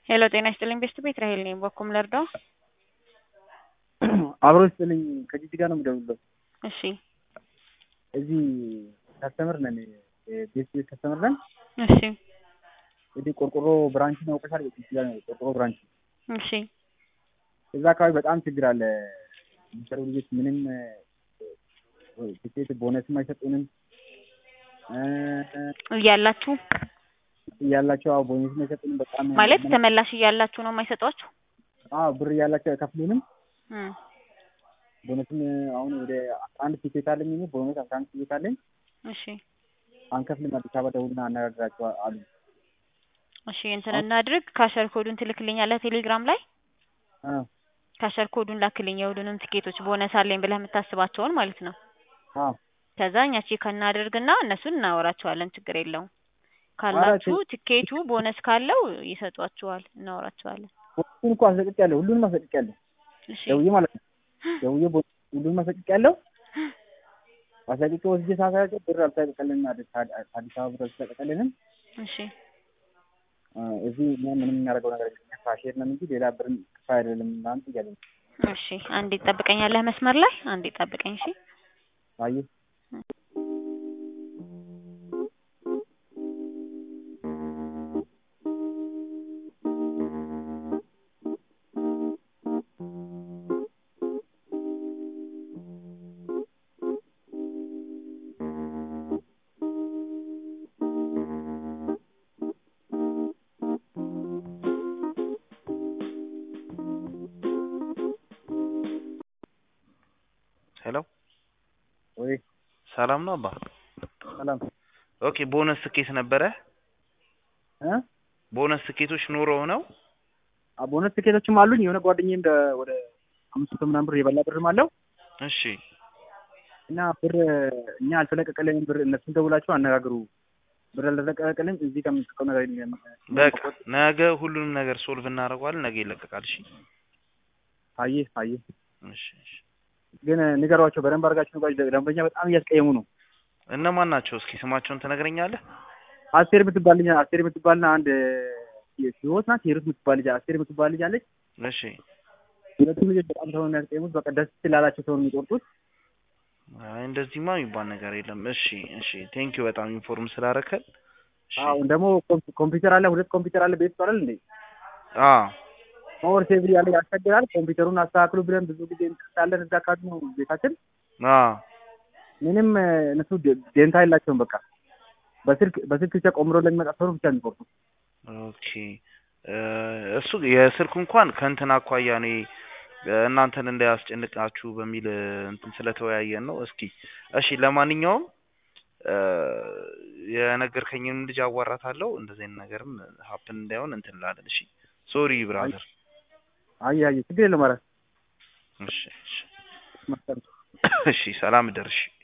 ሄሎ ጤና ይስጥልኝ ቤስት ቤት ራሄል ነኝ። በኩም ልርዳው? አብሮ ይስጥልኝ ከጂጂ ጋር ነው የምደውልለው። እሺ እዚህ ከስተመር ነን፣ ቤት ቤት ከስተመር ነን። እሺ እንግዲህ ቆርቆሮ ብራንች ነው አውቀሻል? ጂጂ ጋር ነው ቆርቆሮ ብራንች። እሺ እዛ አካባቢ በጣም ችግር አለ። የሚሰሩ ልጆች ምንም ትኬት ቦነስም አይሰጡንም እያላችሁ እያላቸው አዎ ቦነስም አይሰጡንም። በጣም ማለት ተመላሽ እያላችሁ ነው የማይሰጧችሁ? አዎ ብር እያላቸው አይከፍሉንም። እም፣ ቦነስም አሁን ወደ አስራ አንድ ቲኬት አለኝ እኔ ቦነስ አስራ አንድ ቲኬት አለኝ። እሺ አንከፍልም አዲስ አበባ ደውልና አነጋግራቸው አሉ። እሺ እንትን እናድርግ። ካሸር ኮዱን ትልክልኛለህ ቴሌግራም ላይ አ ካሸር ኮዱን ላክልኝ። የሁሉንም ትኬቶች ቦነስ አለኝ ብለህ የምታስባቸውን ማለት ነው። አ ከዛ እኛ ቼክ እናደርግና እነሱን እናወራቸዋለን። ችግር የለውም። ካላችሁ ትኬቱ ቦነስ ካለው ይሰጧችኋል፣ እናወራቸዋለን። ሁሉን እኮ አስለቅቄያለሁ። ሁሉንም አስለቅቄያለሁ። እሺ ደውዬ ማለት ነው። ደውዬ ቦ- ሁሉንም አስለቅቄያለሁ። አስለቅቄ ወስጄ ሳሳያቸው ብር አልተለቀቀልንም። አዲስ አዲስ አበባ ብር አልተለቀቀልንም። እሺ አ፣ እዚህ እኛ ምንም የሚያደርገው ነገር የለም። ካሼር ነን እንጂ ሌላ ብር ክፋ አይደለም ምናምን እያለኝ እሺ አንዴ ትጠብቀኛለህ መስመር ላይ አንዴ ጠብቀኝ። እሺ አየህ ሄሎ ወይ ሰላም ነው አባ? ሰላም ኦኬ ቦነስ ትኬት ነበረ። እ ቦነስ ትኬቶች ኑሮው ነው። አ፣ ቦነስ ትኬቶችም አሉኝ። የሆነ ጓደኛዬ እንደ ወደ አምስት መቶ ምናምን ብር የበላ ብርም አለው እሺ እና ብር እኛ አልተለቀቀልንም። ብር እነሱን ደውላችሁ አነጋግሩ። ብር አልተለቀቀልንም። እዚህ ከምንስቀው ነገር የለም። በቃ ነገ ሁሉንም ነገር ሶልቭ እናደርገዋለን። ነገ ይለቀቃል። እሺ አየህ አየህ እሺ እሺ። ግን ንገሯቸው በደንብ አድርጋችሁ ንገሯቸው። ደንበኛ በጣም እያስቀየሙ ነው። እነማን ናቸው? እስኪ ስማቸውን ትነግረኛለህ? አስቴር የምትባል ልጅ አስቴር የምትባልና አንድ ህይወት ናት ሂሩት የምትባል ልጅ አስቴር የምትባል ልጅ አለች። እሺ ሁለቱም ልጆች በጣም ሰው ነው የሚያስቀየሙት። በቃ ደስ ስላላቸው ሰው ነው የሚቆርጡት። አይ እንደዚህማ የሚባል ነገር የለም። እሺ እሺ። ቴንኪው በጣም ኢንፎርም ስላደረከን። እሺ አሁን ደግሞ ኮም- ኮምፒውተር አለ፣ ሁለት ኮምፒውተር አለ ቤት ይባላል እንዴ አ ፓወር ሴቭ ያለ ያስቸግራል። ኮምፒውተሩን አስተካክሉ ብለን ብዙ ጊዜ እንቅሳለን። እዛ አካባቢ ነው ቤታችን። አ ምንም እ፣ እነሱ ደ- ደንታ የላቸውም። በቃ በስልክ በስልክ ብቻ ቆምሮ ለሚመጣ ሰው ነው ብቻ የሚቆርጡ። ኦኬ እ፣ እሱ የስልኩ እንኳን ከእንትን አኳያ እኔ እ፣ እናንተን እንዳያስጨንቃችሁ በሚል እ፣ እንትን ስለተወያየን ነው። እስኪ እሺ፣ ለማንኛውም እ፣ የነገርከኝንም ልጅ አዋራታለሁ። እንደዚህ አይነት ነገርም ሀፕን እንዳይሆን እንትን እንላለን። እሺ ሶሪ ብራዘር። አይ አይ ችግር የለም ማለት እሺ እሺ ነው። እሺ፣ ሰላም እደር። እሺ